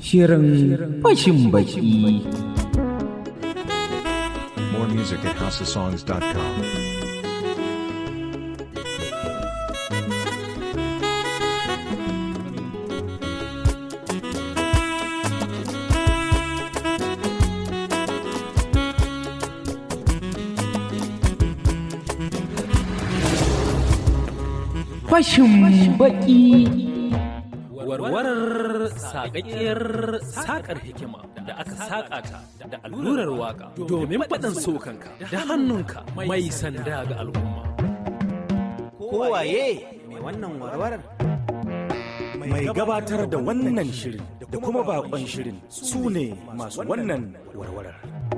Shirin fashin baki. More music at houseofsongs.com. Fashin baki. warwarar sakakkiyar sakar hikima da aka saka ta da allurar waka domin faɗin sokanka da hannunka mai sanda ga al'umma. kowaye mai wannan warwarar mai gabatar da wannan shirin da kuma bakon shirin su ne masu wannan warwarar.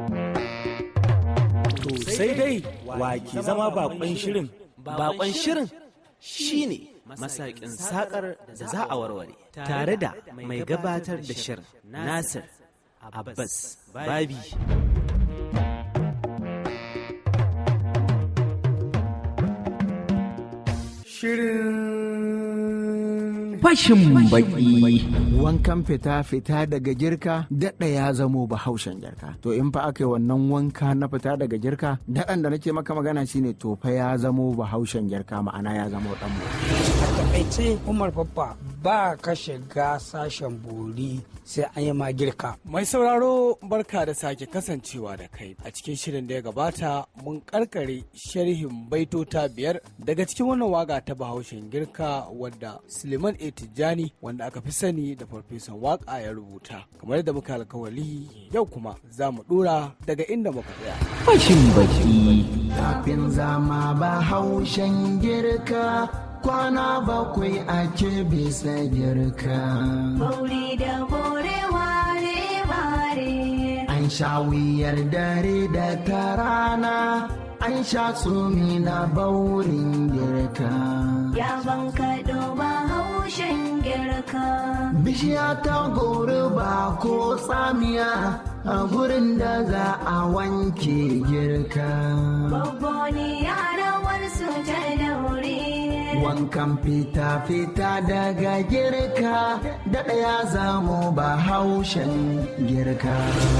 To sai dai wa ke zama bakon shirin bakon shirin shine masakin sakar da za a warware tare da mai gabatar da shirin nasir abbas babi Fashin baki. wankan fita fita daga girka daɗa ya zamo bahaushen girka to in fa aka yi wannan wanka na fita daga girka daɗan da nake maka magana shine to fa ya zamo bahaushen girka ma'ana ya zamo ɗan a takaice umar babba ba ka shiga sashen bori sai an yi ma girka Mai sauraro barka da sake kasancewa da kai a cikin shirin da ya gabata mun karkare sharhin baitota biyar daga cikin wannan waga ta bahaushen girka wadda Suleiman A. Tijjani wanda aka fi sani da farfesan waka ya rubuta kamar yadda muka alkawali yau kuma za mu dora daga inda muka tsaya. Fashin baki. kafin zama bahaushen girka kwana bakwai ake bisa girka Bauri da bore ware ware. an sha wuyar dare da ta rana an sha tsumi na baurin girka Ya banka ba haushen girka. bishiya ta gori ba ko tsamiya a gurin da za a wanke girka Babbo ni yarawar su ta daure. wankan fita-fita daga girka da ɗaya zamo ba haushen girka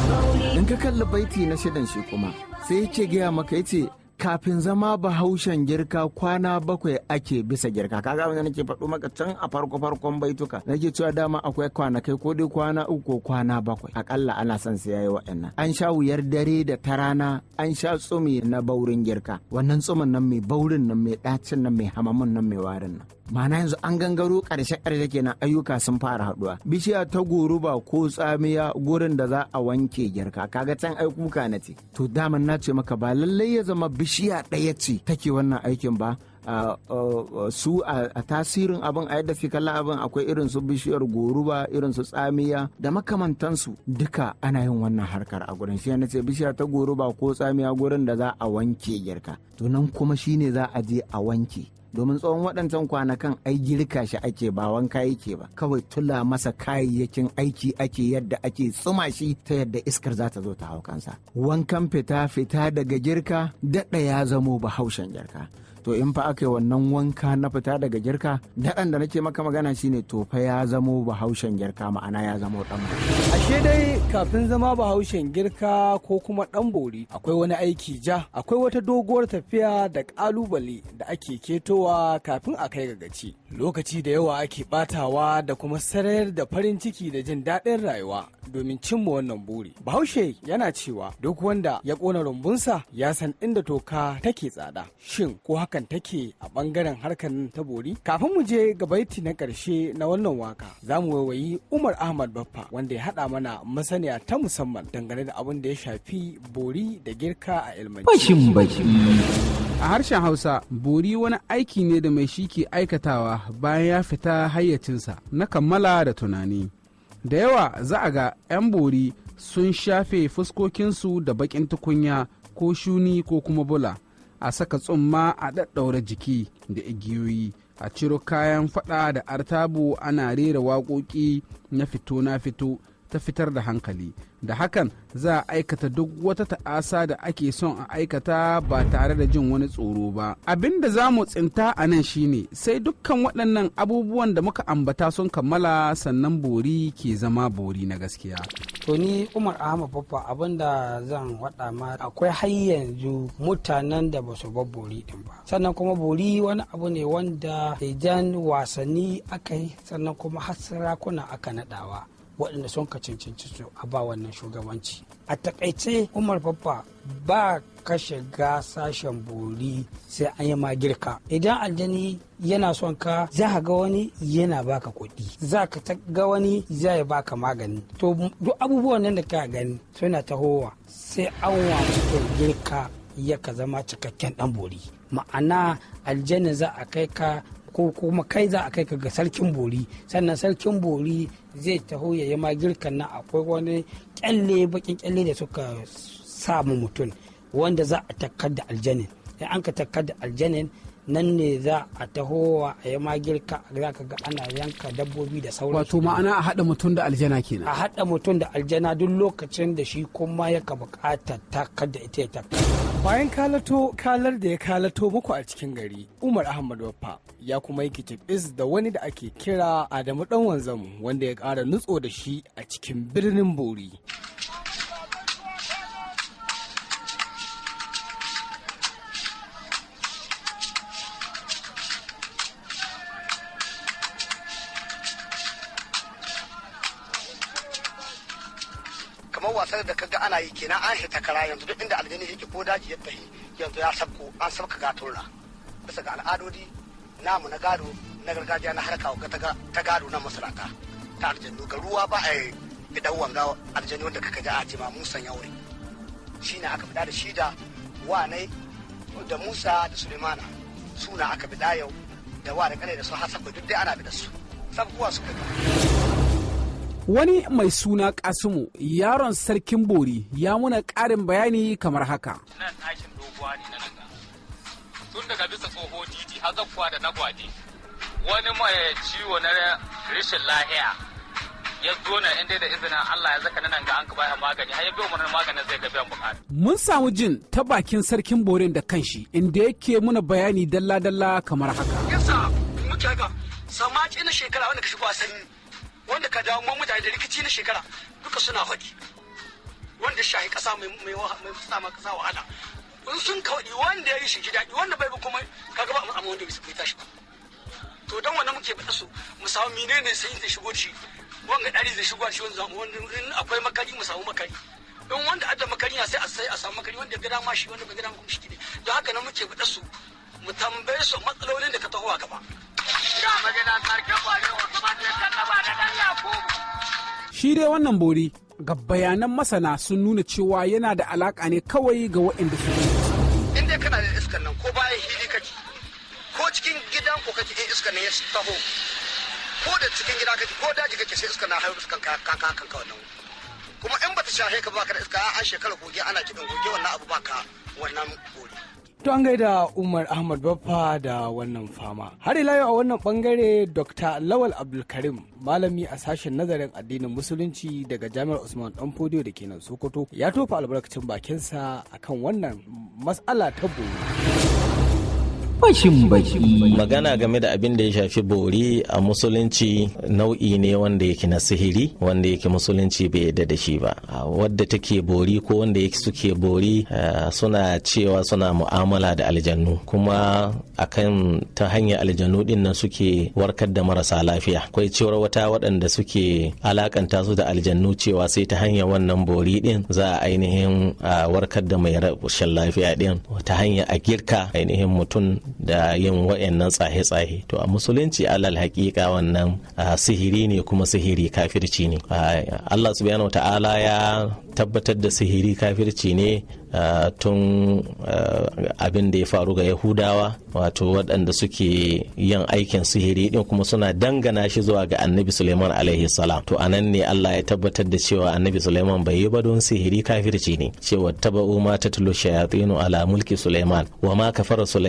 in ka kalli baiti na shidan shi kuma sai yake gaya maka yace kafin zama bahaushen girka kwana bakwai ake bisa girka kaga abin da nake faɗo maka can a farko farkon baituka nake cewa dama akwai kwanakai ko dai kwana uku ko kwana bakwai akalla ana son sai yayi wa'annan an sha wuyar dare da ta rana an sha tsumi na baurin girka wannan tsumin nan mai baurin nan mai ɗacin nan mai hamamin nan mai warin nan Ma'ana yanzu an gangaro ƙarshe ƙarshe kenan ayyuka sun fara haɗuwa bishiya ta goruba ko tsamiya gurin da za a wanke girka kaga can ai kuka na ce to daman na ce maka ba lallai ya zama bishiya ɗaya ce take wannan aikin ba Uh, uh, uh, su a tasirin abin a yadda fi kalla abin akwai irin su bishiyar goruba irin su tsamiya da makamantansu duka ana yin wannan harkar a gurin shi ce bishiya ta goruba ko tsamiya gurin da za a wanke girka to nan kuma shine za a je a wanke domin tsawon waɗancan kwanakan ai girka shi ake ba wanka yake ba kawai tula masa kayayyakin aiki ake yadda ake tsuma shi ta yadda iskar za ta zo ta hau kansa wankan fita fita daga girka daɗa ya zamo bahaushen girka to in fa aka yi wannan wanka na fita daga girka daɗan da nake maka magana shine to fa ya zamo bahaushen girka ma'ana ya zamo ɗan Ashe dai kafin zama bahaushen girka ko kuma ɗan bori akwai wani aiki ja akwai wata doguwar tafiya da ƙalubale da ake ketowa kafin a kai ga gaci. Lokaci da yawa ake ɓatawa da kuma sarayar da farin ciki da jin daɗin rayuwa domin cimma wannan buri. Bahaushe yana cewa duk wanda ya ƙona rumbunsa ya san inda toka take tsada. Shin ko hakan take a ɓangaren harkar ta bori? Kafin mu je ga baiti na ƙarshe na wannan waka za mu waiwayi Umar Ahmad Baffa wanda ya haɗa mana masaniya ta musamman dangane da abin da ya shafi bori da girka a ilmanci. Fashin baki. A harshen Hausa, bori wani aiki ne da mai shi ke aikatawa bayan ya fita hayyacinsa na kammala da tunani. Da yawa za a ga 'yan bori sun shafe fuskokinsu da baƙin tukunya ko shuni ko kuma bula, a saka tsumma a ɗaɗɗaura jiki da igiyoyi, a ciro kayan faɗa da artabu ana rera waƙoƙi na fito na fito ta fitar da hankali da hakan za a aikata duk wata ta'asa da ake son a aikata ba tare da jin wani tsoro ba abin da za mu tsinta a nan shine sai dukkan waɗannan abubuwan da muka ambata sun kammala sannan bori ke zama bori na gaskiya to ni umar ahmad baffa abin da zan waɗa ma akwai har yanzu mutanen da ba su bar bori din ba sannan kuma bori wani abu ne wanda idan wasanni aka yi sannan kuma har sarakuna aka naɗawa waɗanda sun ka cancanci su a ba wannan shugabanci a takaice umar baffa ba ka shiga sashen bori sai an yi ma girka idan aljani yana son ka za ka ga wani yana baka kuɗi za ka ga wani za ya baka magani to duk abubuwan nan da ka gani suna tahowa sai an wa mutum girka ya ka zama cikakken ɗan bori ma'ana aljanna za a kai ka ko kuma kai za a kai ka ga sarkin bori sannan sarkin bori zai taho ya yi ma girkan nan akwai wani kyalle bakin kyalle da suka samu mutum wanda za a takkar da aljanin in an ka takkar da aljanin nan ne za a taho a yi ma girka za ka ga ana yanka dabbobi da sauransu wato ma'ana a haɗa mutum da aljana kenan a haɗa mutum da aljana duk lokacin da shi kuma ya ka bukata takkar da ita ya takkar bayan kalato kalar da ya kalato muku a cikin gari umar ahmad waffa ya kuma yi kitibis da wani da ake kira adamu dan wanzamu wanda ya ƙara nutso da shi a cikin birnin bori kamar wasan da kaga ana yi kenan an hita kara yanzu duk inda aljani yake ko daji ya tafi yanzu ya sabko an sabka gatura bisa ga al'adodi namu na gado na gargajiya na harka ta gado na masalata ta aljannu ga ruwa ba a yi idan wanga aljani wanda kaka ji a jima musan yaure shi ne aka fida da shi da wanai da musa da sulemana suna aka fida yau da wa da kane da su hasabu duk dai ana bi da su sabuwa suka wani mai suna kasimu yaron sarkin bori ya muna ƙarin bayani kamar haka nan ɗakin doguwa ne na nan tun daga bisa tsoho titi har zakkuwa da na gwaje wani mai ciwo na rashin lahiya ya zo na inda da izinin Allah ya zaka nan ga an ka baya magani har ya biyo mana maganin zai ga biyan bukata mun samu jin ta bakin sarkin borin da kanshi inda yake muna bayani dalla-dalla kamar haka yasa muke ga samaci na shekara wanda ka shigo a sanyi wanda ka dawo mutane da rikici na shekara duka suna faɗi wanda shahi ƙasa mai mai sa ma ƙasa wahala in sun kawai wanda ya yi shi ji daɗi wanda bai bi kuma kaga ba amma wanda bai tashi ba to dan wannan muke faɗa su mu samu menene sai zai shigo shi wanga ɗari zai shigo shi wanda in akwai makari mu samu makari in wanda adda makari na sai a sai a samu makari wanda ga dama shi wanda bai ga dama kuma shi ne don haka nan muke faɗa su mu tambaye su matsalolin da ka taho a gaba shi dai wannan bori ga bayanan masana sun nuna cewa yana da alaka ne kawai ga waɗanda su in dai kana da iskan nan ko bayan hili kake ko cikin gidan ko kake in iskan nan ya taho ko da cikin gida kake ko daji kake sai iskan na haihu iskan ka ka kan ka wannan kuma in bata shahe ka baka da iska an shekara goge ana kidan goge wannan abu baka wannan bori To an gaida Umar Ahmad Baffa da wannan fama. Har ila yau a wannan bangare Dr. Lawal Abdulkarim malami a sashen nazarin addinin musulunci daga Jami'ar Usman Dan Fodiyo da ke nan Sokoto ya tofa albarkacin bakinsa akan wannan matsala ta bori. Fashin baki. Magana game da abin da ya shafi bori a musulunci nau'i ne wanda yake na sihiri wanda yake musulunci bai yadda da shi ba. Wadda take bori ko wanda yake suke bori suna cewa suna mu'amala da aljannu kuma akan ta hanyar aljannu din nan suke warkar da marasa lafiya. Akwai cewar wata waɗanda suke alakanta su da aljannu cewa sai ta hanyar wannan bori din za a ainihin warkar da mai rashin lafiya din ta hanyar a girka ainihin mutum da yin wayannan tsahe-tsahe to a musulunci alal hakika wannan sihiri ne kuma sihiri kafirci ne Allah subhanahu wa ta'ala ya tabbatar da sihiri kafirci ne tun abin da ya faru ga yahudawa wato waɗanda suke yin aikin sihiri din kuma suna dangana shi zuwa ga annabi suleiman alaihi salam to anan ne allah ya tabbatar da cewa annabi suleiman bai yi ba don sihiri kafirci ne cewa taba'u ma tatlu shayatinu ala mulki suleiman wa ma kafara suleiman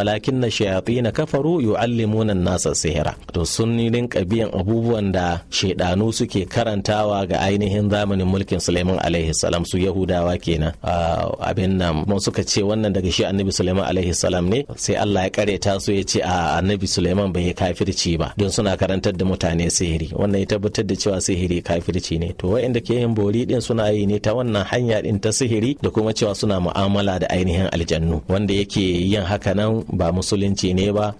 walakin na shayatin kafaru yu'allimuna nasa sihira to sun rinka biyan abubuwan da shaidanu suke karantawa ga ainihin zamanin mulkin Suleiman alaihi salam su Yahudawa kenan abin nan mun suka ce wannan daga shi annabi Suleiman alaihi salam ne sai Allah ya kareta su ya ce a annabi Suleiman bai yi kafirci ba don suna karantar da mutane sihiri wannan ya tabbatar da cewa sihiri kafirci ne to wa'inda ke yin bori din suna yi ne ta wannan hanya din ta sihiri da kuma cewa suna mu'amala da ainihin aljannu wanda yake yin haka nan ba musulunci ne ba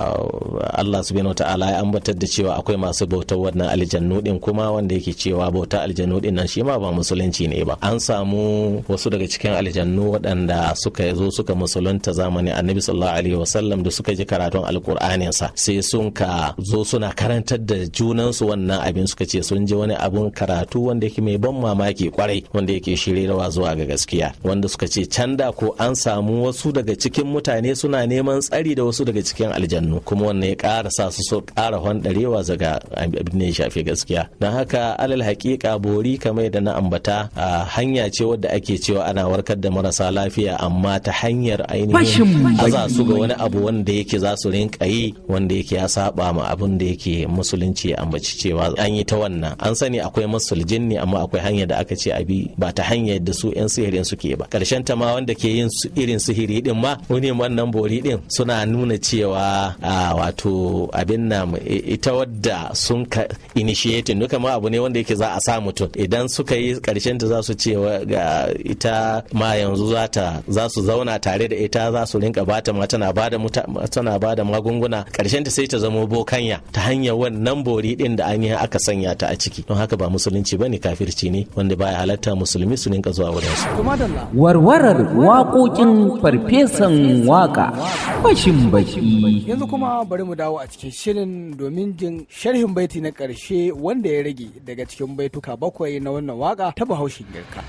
Allah subhanahu ta'ala ya ambatar da cewa akwai masu bautar wannan aljannu din kuma wanda yake cewa bauta aljannu din nan shi ma ba musulunci ne ba an samu wasu daga cikin aljannu waɗanda suka zo suka musulunta zamanin annabi sallallahu alaihi wasallam da suka ji karatun alkur'anin sa sai sun ka zo suna karantar da junansu wannan abin suka ce sun ji wani abun karatu wanda yake mai ban mamaki kwarai wanda yake shirirawa zuwa ga gaskiya wanda suka ce can da ko an samu wasu daga cikin mutane suna neman tsari da wasu daga cikin aljannu kuma wannan ya ƙara sa su so ƙara handarewa zaga abin da ya shafi gaskiya don haka alal haƙiƙa bori kamar da na ambata hanya ce wadda ake cewa ana warkar da marasa lafiya amma ta hanyar ainihin aza su ga wani abu wanda yake za su rinka yi wanda yake ya saba ma abin da yake musulunci ya ambaci cewa an yi ta wannan an sani akwai masul jinni amma akwai hanyar da aka ce abi ba ta hanyar da su yan sihirin suke ba karshen ta ma wanda ke yin irin sihiri din ma wani wannan bori din suna nuna cewa wato abin nan ita wadda sun ka initiating duka ma abu ne wanda yake za a sa mutum idan suka yi karshen ta za su ce ga ita ma yanzu za ta za su zauna tare da ita za su rinka bata ma tana bada tana bada magunguna karshen ta sai ta zama bokanya ta hanyar wannan bori din da an yi aka sanya ta a ciki don haka ba musulunci bane kafirci ne wanda baya halatta musulmi su rinka zuwa wurin su warwarar waƙoƙin farfesan waƙa bashin baki yanzu kuma bari mu dawo a cikin shirin domin jin sharhin baiti na ƙarshe wanda ya rage daga cikin baituka bakwai na wannan waka ta bahaushen girka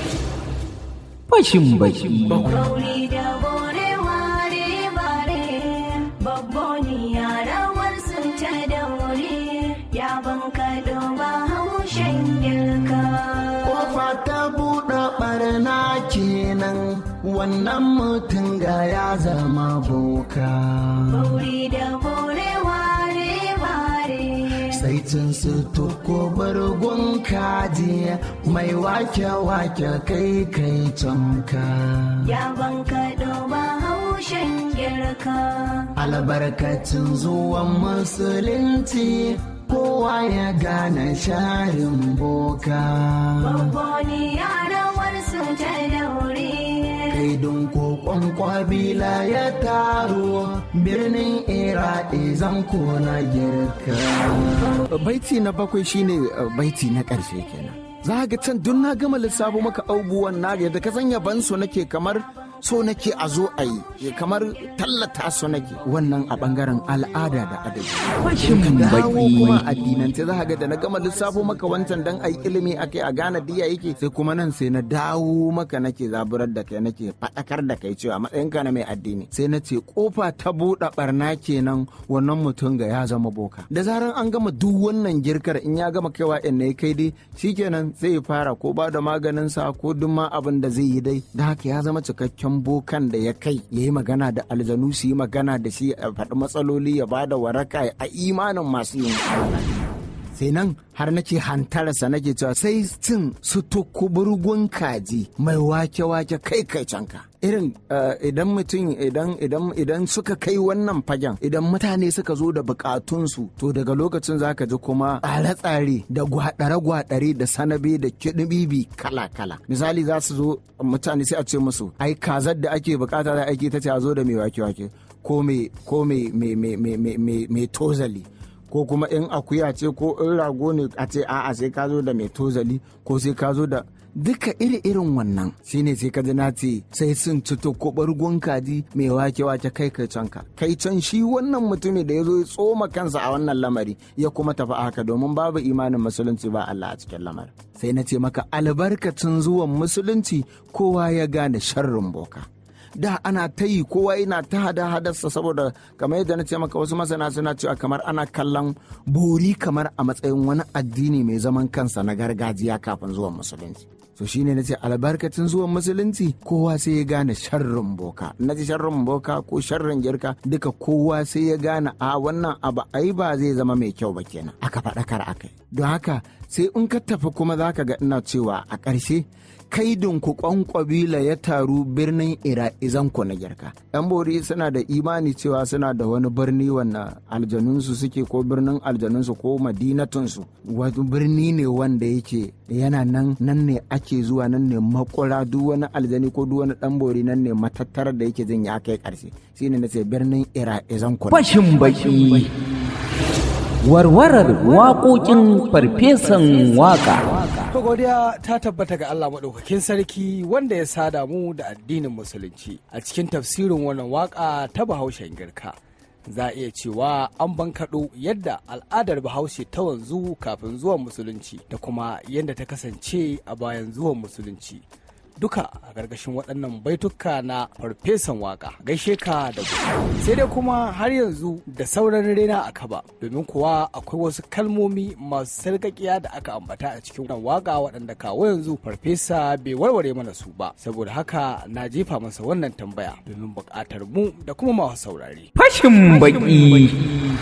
bashin baki Bauri da bore ware bare babboni yarawar sun ta daure ya banka ba haushen girka. Kofa ta buɗe ɓarna kenan wannan mutum ga ya zama boka. Bauri da bore ware bare Sai cin su tuko bargon kaji mai wake-wake kai kai canka. ya banka ba haushen girka. Albarkacin zuwan musulunci kowa ya gane sharin boka. Babboni yarawar sun ta daure Kaidun kokon kwabila ya taro birnin Iraki zan na girka. Baiti na bakwai shine uh, baiti na ƙarshe kenan. Za ga can duk na gama lissafo maka abubuwan na yadda ka san yaban su nake kamar so nake a zo a yi kamar tallata su nake wannan a bangaren al'ada da adabi. bashin Ka dawo baki kuma addinance za ka ga da na gama lissafo maka wancan dan a yi ilimi ake a gane diya yake sai kuma nan sai na dawo maka nake zaburar da kai nake faɗakar da kai cewa matsayinka na mai addini sai na ce kofa ta buɗe barna kenan wannan mutum ga ya zama boka da zarar an gama duk wannan girkar in ya gama kaiwa in ne kai dai shikenan sai ya fara ko ba da maganin sa ko duk ma abin da zai yi dai da haka ya zama cikakken bokan da ya kai ya yi magana da aljanu su yi magana da shi a faɗi matsaloli ya ba da waraka a imanin masu yin sai nan har nake hantarsa nake cewa sai cin su tukuburgun kaji mai wake-wake kai kai canka irin eh, idan mutum idan idan idan suka kai wannan fagen idan mutane suka zo da bukatunsu to daga lokacin zaka ji kuma tsare-tsare da gwadare-gwadare da sanabe da kiɗibibi kala-kala misali za su zo mutane sai a ce musu ai kazar da ake bukata da ake ta ce a zo da mai wake-wake ko mai ko mai mai mai mai mai mai mai tozali ko kuma in akuya ce ko in rago ne a ce a'a sai ka zo da mai tozali ko sai ka zo da duka iri-irin wannan shine sai ka ji na ce sai sun ci to ko bargon kaji mai wake-wake kai kai canka kai can shi wannan mutumin da ya zo ya tsoma kansa a wannan lamari ya kuma tafi a haka domin babu imanin musulunci ba Allah a cikin lamarin sai na ce maka albarkacin zuwan musulunci kowa ya gane sharrin boka da ana ta yi kowa yana ta hada hadarsa saboda kamar yadda na ce maka wasu masana suna cewa kamar ana kallon bori kamar a matsayin wani addini mai zaman kansa na gargajiya kafin zuwan musulunci so shine na ce albarkacin zuwan musulunci kowa sai ya gane sharrin boka na ce sharrin boka ko sharrin girka duka kowa sai ya gane a wannan abu ai ba zai zama mai kyau ba kenan aka faɗakar akai don haka sai in ka tafi kuma za ka ga ina cewa a ƙarshe kaidin ku ƙwanƙwabila ya taru birnin ira izanku na girka yan bori suna da imani cewa suna da wani birni wanda aljanunsu suke ko birnin aljanunsu ko madinatunsu wani birni ne wanda yake yana nan nan ne ake zuwa nan ne makura duk wani aljani ko duk wani dan bori nan ne matattarar da yake jin ya kai ƙarshe shine na ce birnin ira izanku Fashin baki. Warwarar waƙoƙin farfesan waƙa. To godiya ta tabbata ga Allah maɗaukakin sarki wanda ya sada mu da addinin musulunci a cikin tafsirin wannan waka ta bahaushen girka. Za a iya cewa an bankaɗo yadda al'adar bahaushe ta wanzu kafin zuwan musulunci da kuma yadda ta kasance a bayan zuwan musulunci. Duka a ƙarƙashin waɗannan baituka na farfesan waka gaishe ka da gobe. Sai dai kuma har yanzu da sauran rena a kaba domin kuwa akwai wasu kalmomi masu sarƙaƙiya da aka ambata a cikin wannan waka waɗanda kawo yanzu farfesa bai warware mana su ba saboda haka na jefa masa wannan tambaya domin buƙatar mu da kuma masu saurare. Fashin baki.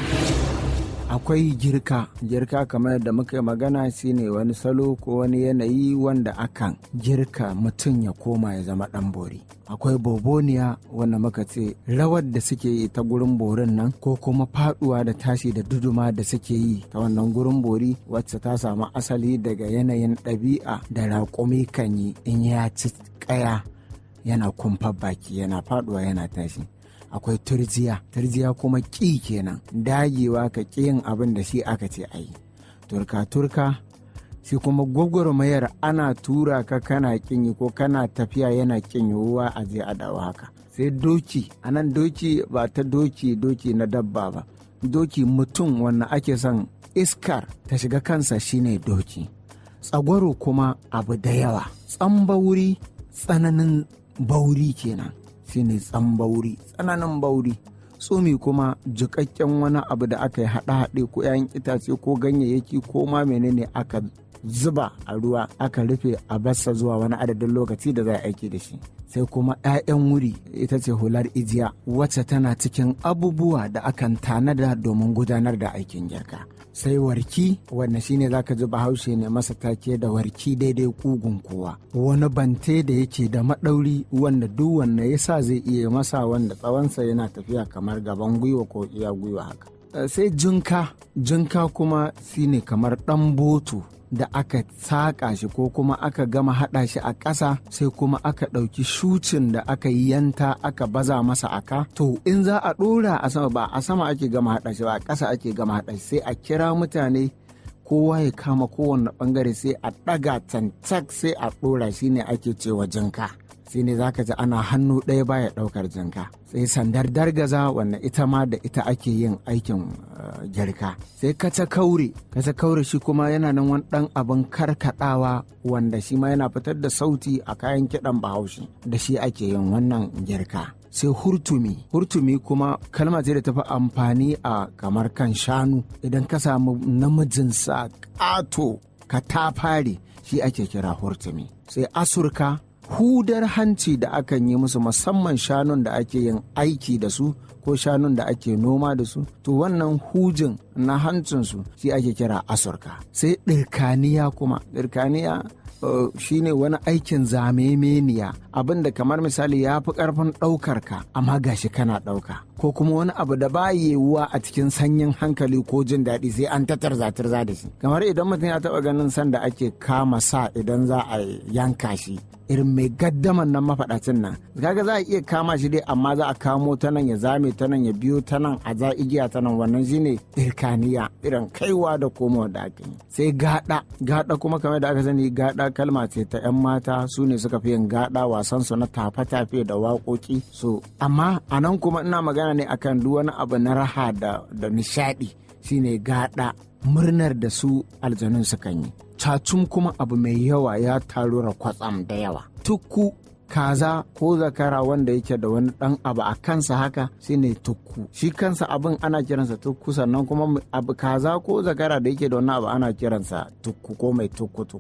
akwai girka girka kamar da muka yi magana shine wani salo ko wani yanayi wanda akan girka mutum ya koma ya zama dan bori akwai boboniya wanda muka ce rawar da suke yi ta gurin borin nan ko kuma faduwa da tashi da duduma da suke yi ta wannan gurin bori wacce ta samu asali daga yanayin ɗabi'a da raƙumi kan yi in ya ci ƙaya yana kumfar baki yana faduwa yana tashi akwai turjiya turjiya kuma ƙi kenan dagewa ka ƙi yin abin da shi aka ce a yi turka turka shi kuma gwagwarmayar ana tura ka kana ƙin yi ko kana tafiya yana ƙin yiwuwa a je a dawo haka sai doki anan doki ba ta doki doki na dabba ba doki mutum wannan ake son iskar ta shiga kansa shine doki tsagwaro kuma abu da yawa tsambauri tsananin bauri kenan shine tsambauri tsananin bauri tsumi kuma jikakken wani abu da aka yi haɗe-haɗe ko 'ya'yan itace ko ganyayyaki ko ma menene aka zuba a ruwa aka rufe a bassa zuwa wani adadin lokaci da za a aiki da shi sai kuma 'ya'yan wuri ita ce hular ijiya wacce tana cikin abubuwa da akan tanada domin gudanar da aikin girka sai warki wanda shine zaka ji bahaushe ne masa take da warki daidai kugun kowa wani bante da yake da maɗauri wanda duk wanda ya sa zai iya masa wanda tsawonsa yana tafiya kamar gaban gwiwa ko iya gwiwa haka sai jinka jinka kuma shine kamar ɗan botu da aka saƙa shi ko kuma aka gama haɗa shi a ƙasa sai kuma aka ɗauki shucin da aka yi yanta aka baza masa aka to in za a ɗora a sama ba a sama ake gama haɗa shi ba a ƙasa ake gama haɗa shi sai a kira mutane kowa ya kama kowane ɓangare sai a ɗaga tancak sai a ɗora shi ne ake cewa jinka shi ne zaka ji ana hannu ɗaya baya ɗaukar jinka sai sandar dargaza wanda ita ma da ita ake yin aikin girka sai kaca kaure kaca kaure shi kuma yana nan wani ɗan abin karkaɗawa wanda shi ma yana fitar da sauti a kayan kiɗan bahaushe da shi ake yin wannan girka sai hurtumi hurtumi kuma kalma ce da tafi amfani a kamar kan shanu idan ka samu namijin sa ƙato ka ta fare shi ake kira hurtumi sai asurka hudar hanci da akan yi musu musamman shanun da ake yin aiki da su ko shanun da ake noma da su to wannan hujin na hancinsu shi ake kira asurka sai ɗirkaniya kuma ɗirkaniya Uh, shine wani aikin zamemeniya abinda kamar misali ya fi karfin ɗaukar ka amma gashi kana ɗauka ko kuma wani abu da ba yiwuwa a cikin sanyin hankali ko jin daɗi sai an tattar zatar za da shi kamar idan mutum ya taɓa ganin sanda ake kama sa idan za a yanka shi irin mai gaddaman nan mafaɗacin nan kaga za a iya kama shi dai amma za a kamo ta nan ya zame ta nan ya biyo ta nan a za igiya ta nan wannan shine irkaniya irin kaiwa da komowa da ake yi sai gada gada kuma kamar da aka sani gada kalma ce ta yan mata su ne suka fi yin gada wasan su na tafe-tafe da waƙoƙi so amma a nan kuma ina magana ne akan duk wani abu na raha da, da nishaɗi shine gada murnar da su aljanun sukan yi cacum kuma abu mai yawa ya taru kwatsam da yawa tukku kaza ko zakara wanda yake da wani dan abu a kansa haka shine tukku shi kansa abin ana kiransa tukku sannan kuma abu kaza ko zakara da yake da wani abu ana kiransa tukku ko mai tukku tukku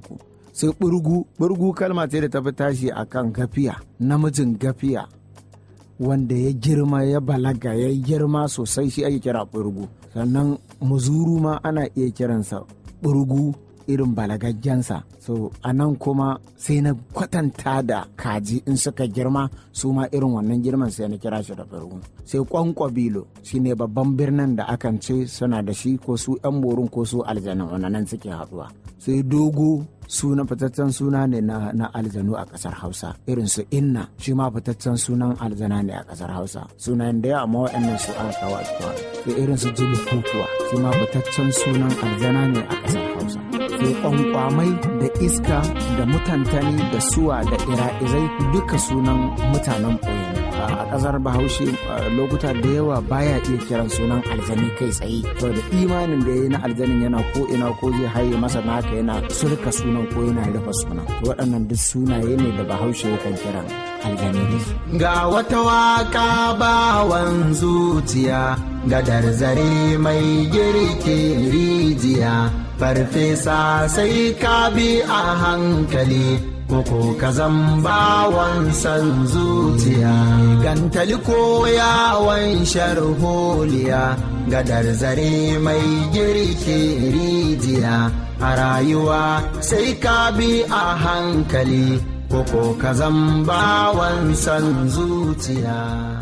sai burgu burgu kalma ce da ta fi tashi a kan gafiya namijin gafiya wanda ya girma ya balaga ya girma sosai shi ake kira burgu sannan muzuru ma ana iya kiransa burgu irin balagaggensa so a nan kuma sai na kwatanta da kaji in suka girma su ma irin wannan girman sai na kira shi da burgu sai kwankwabilo shine babban birnin da akan ce suna da shi ko su yan borin ko su aljanin wannan suke haɗuwa sai dogo suna fitaccen suna ne na, na aljanu a kasar hausa irin su inna shi ma fitaccen sunan aljana ne a kasar hausa sunayen da yawa amma waɗannan su an kawo a cikin sai irin su julukutuwa shi ma fitaccen sunan aljana ne a kasar hausa sai kwankwamai da iska da mutantani da suwa da ira'izai duka sunan mutanen ɓoye ne a kasar bahaushe lokuta da yawa baya iya kiran sunan aljani kai tsaye saboda imanin da ya yi na aljanin yana ko ina ko zai haye masa naka yana surka sunan ko yana rufe sunan waɗannan duk sunaye ne da bahaushe yakan kiran aljani ga wata waka bawan zuciya gadar zare mai girke rijiya farfesa sai ka bi a hankali koko ka bawan san zuciya gantali ko yawon sharholiya gadar zare mai girke rijiya a rayuwa sai ka bi a hankali koko ka bawan san zuciya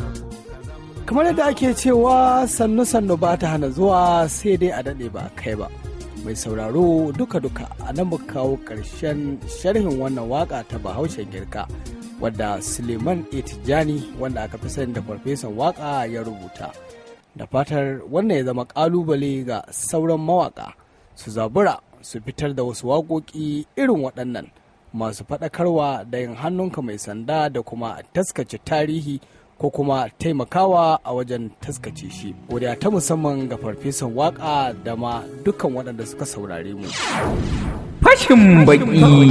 kamar yadda ake cewa sannu sannu ba ta hana zuwa sai dai a daɗe ba kai ba mai sauraro duka-duka a nan muka kawo ƙarshen sharhin wannan waka ta bahaushen girka wadda suleiman etijani wanda aka fi sani da farfesan waka ya rubuta da fatar wannan ya zama ƙalubale ga sauran mawaka su zabura su fitar da wasu waƙoƙi irin waɗannan masu faɗakarwa da yin hannunka mai sanda da kuma taskace tarihi ko kuma taimakawa a wajen taskace shi wadda ta musamman ga farfesan waka da ma dukkan waɗanda suka saurare mu fashin baki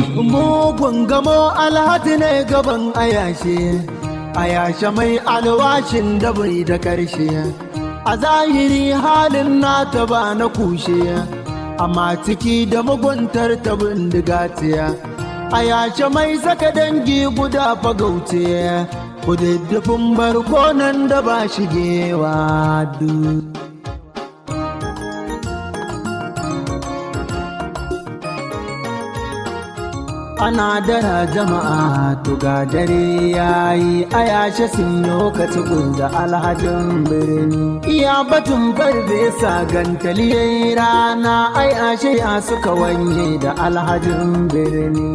mugun gamo alhaji ne gaban ayashe ayashe mai alwashin da bai da karshe a zahiri halin nata ba na kushe amma ciki da muguntar ta bindiga ayashe mai saka dangi guda fagauce kududdufin barkonan da ba shigewa duk. Ana dara jama'a tuga dare yayi a yashe sun lokaci da alhajin birni. Iya batun farfesa gantali yayi rana a yashe ya suka wanye da alhajin birni.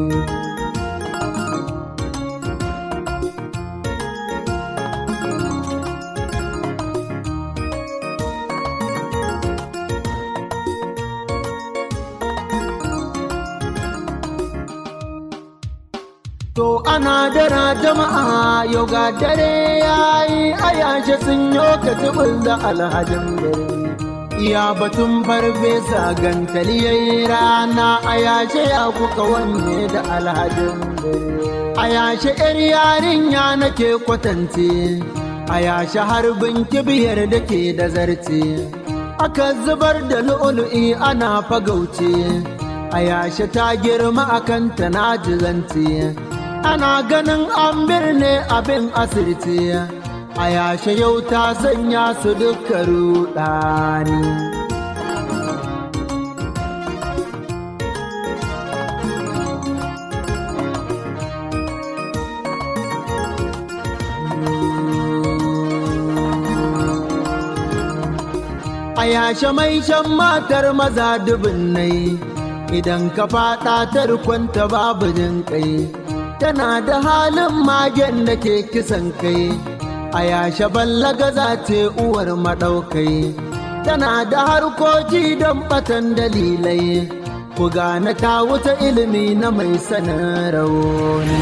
To ana dara jama'a yau ga dare yayi a yashe sun yo ka da alhajin gari. Iya batun farfesa gantali yayi rana a yashe ya kuka wanne da alhajin gari. A yashe ‘yar yarinya nake kwatance, a yashe harbin kibiyar da ke da zarce. Aka zubar da lu'ulu'i ana fagauce, a yashe ta girma akan ta na jizance. ana ganin an birne abin asirce a yashe yau ta sanya su duka rudani a yashe mai shan matar maza dubin nai idan ka fada tarkonta babu jin kai tana da halin magen da ke kisan kai a yashe ballaga za ce uwar maɗaukai tana da harkoki don batan dalilai ku gane ta wuta ilimi na mai sanin rauni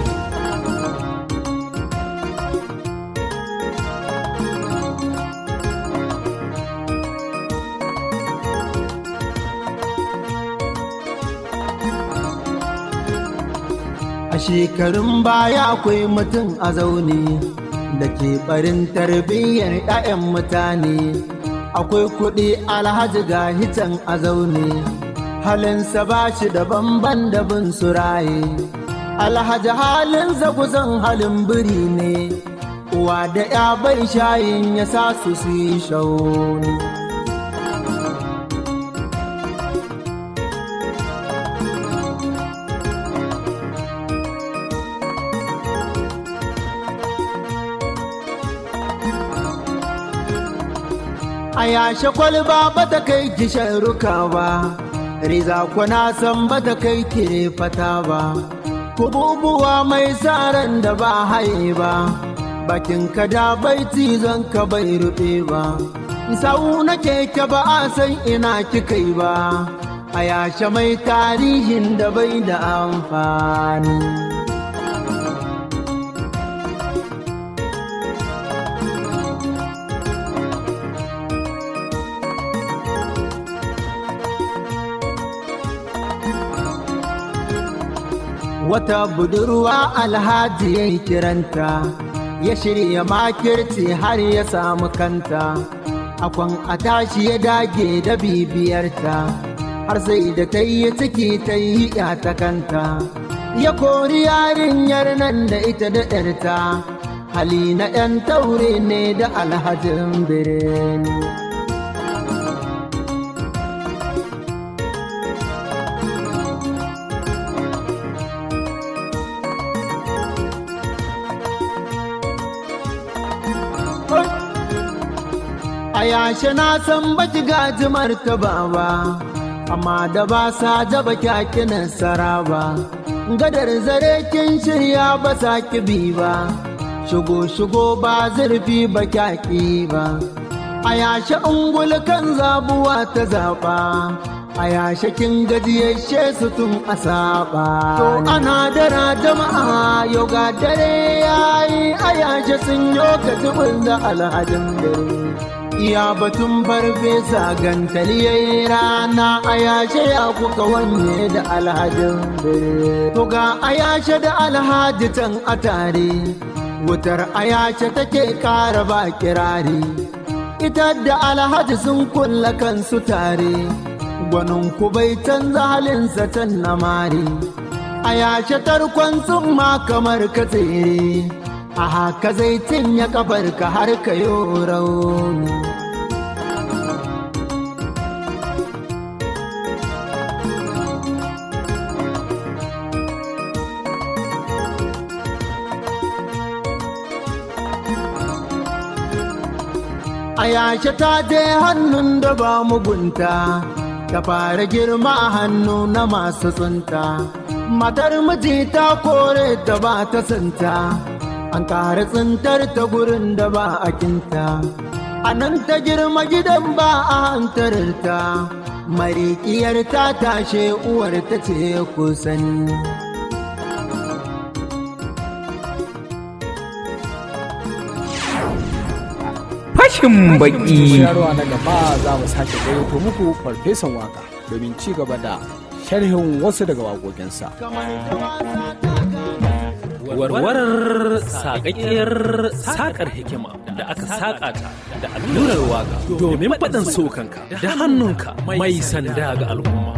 A shekarun baya akwai mutum a zaune da ke barin tarbiyyar 'ya'yan mutane. Akwai kuɗi alhaji ga hitan a zaune, halinsa ba shi da bamban da bin suraye alhaji halin zaguzan halin biri ne uwa da ya bai shayin ya sa su su yi shauni a yashe kwalba ba ta kai kishin ruka ba riza kuna san ba ta kai kire fata ba kububuwa mai tsaron da ba haye ba bakin ka da bai cizon ka bai rufe ba sau na keke ba a san ina kikai ba a yashe mai tarihin da bai da amfani wata budurwa alhaji ya yi kiranta ya shirya makirci har ya samu kanta akwan a tashi ya dage da bibiyarta har sai da ta yi ciki ta yi ta kanta ya kori yarinyar nan da ita da ɗarta hali na ‘yan taure ne da alhajin birni a yashe na san baki gaji martaba ba amma da ba sa jaba kyakinan sara ba gadar zare kin shirya ba sa bi ba shigo shigo ba zurfi ba kyaki ba a yashe ungul kan zabuwa ta zaba a yashe kin gajiyashe su tun a saba to ana dara jama'a yau ga dare yayi a yashe sun yo ka da alhajin dare iya batun farfesa gantali ya yi rana a yashe ya kuka wanne da alhajin bire to ga a yashe da alhaji can a tare wutar a yashe take kara ba kirari ita da alhaji sun kulla kansu tare gwanin ku bai canza halinsa can na mari a yashe tarkon sun ma kamar ka tsere a haka zai cinye kafarka har ka yi rauni a yashe ta je hannun da ba mugunta ta fara girma a hannu na masu tsunta matar miji ta kore ta ba ta santa an ƙara tsintar ta gurin da ba a kinta a nan ta girma gidan ba a hantararta marikiyar ta tashe uwar ta ce kusan fashin baki Shirarwa na gaba za mu sake gayyato muku farfesan waka domin ci gaba da sharhin wasu daga waƙoƙinsa. warwarar saƙaƙƙiyar saƙar hikima da aka saƙa ta da allurar waƙa domin faɗin sokanka da hannunka mai sanda ga al'umma.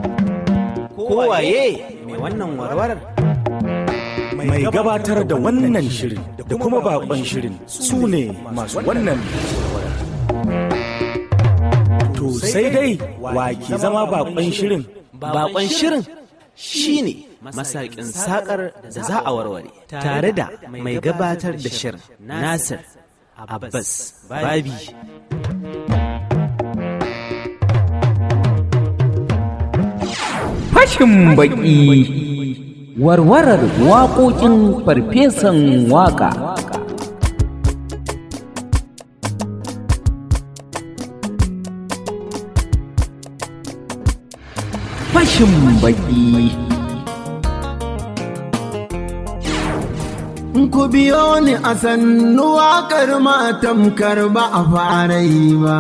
Kowaye mai wannan warwarar? mai gabatar da wannan shirin da kuma bakon shirin su ne masu wannan to sai dai wa ke zama bakon shirin Bakon shirin shi ne masakin sakar da za a warware tare da mai gabatar da shirin Nasir Abbas Babi. fashin baki warwarar waƙoƙin farfesan waƙa fashin baki ku biyo ni a sannu waƙar matamkar ba a fara yi ba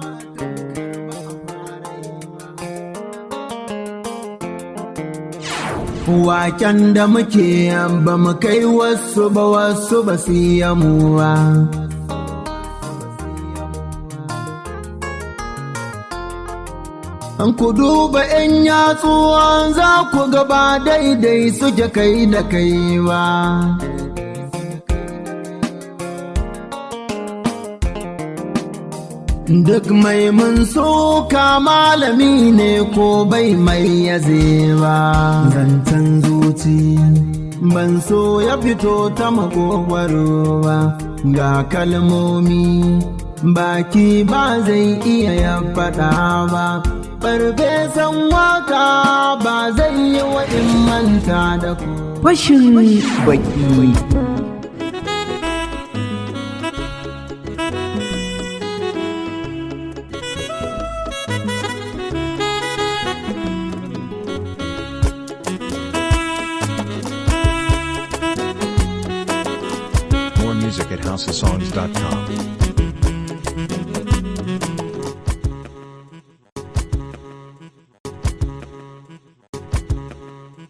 Waken da muke ba mu kai wasu ba wasu ba su yi mu ba. An ku duba ‘yan yatsuwan za ku gaba daidai suke kai da kai ba. Duk mai mun soka malami ne ko bai mai yaze ba. Zancen zuci ban so ya fito ta makogwaro ba. Ga kalmomi baki ba zai iya ya faɗa ba. Farfesan waka ba zai yi wa in manta da ku. Fashin baki. More music at housesongs.com.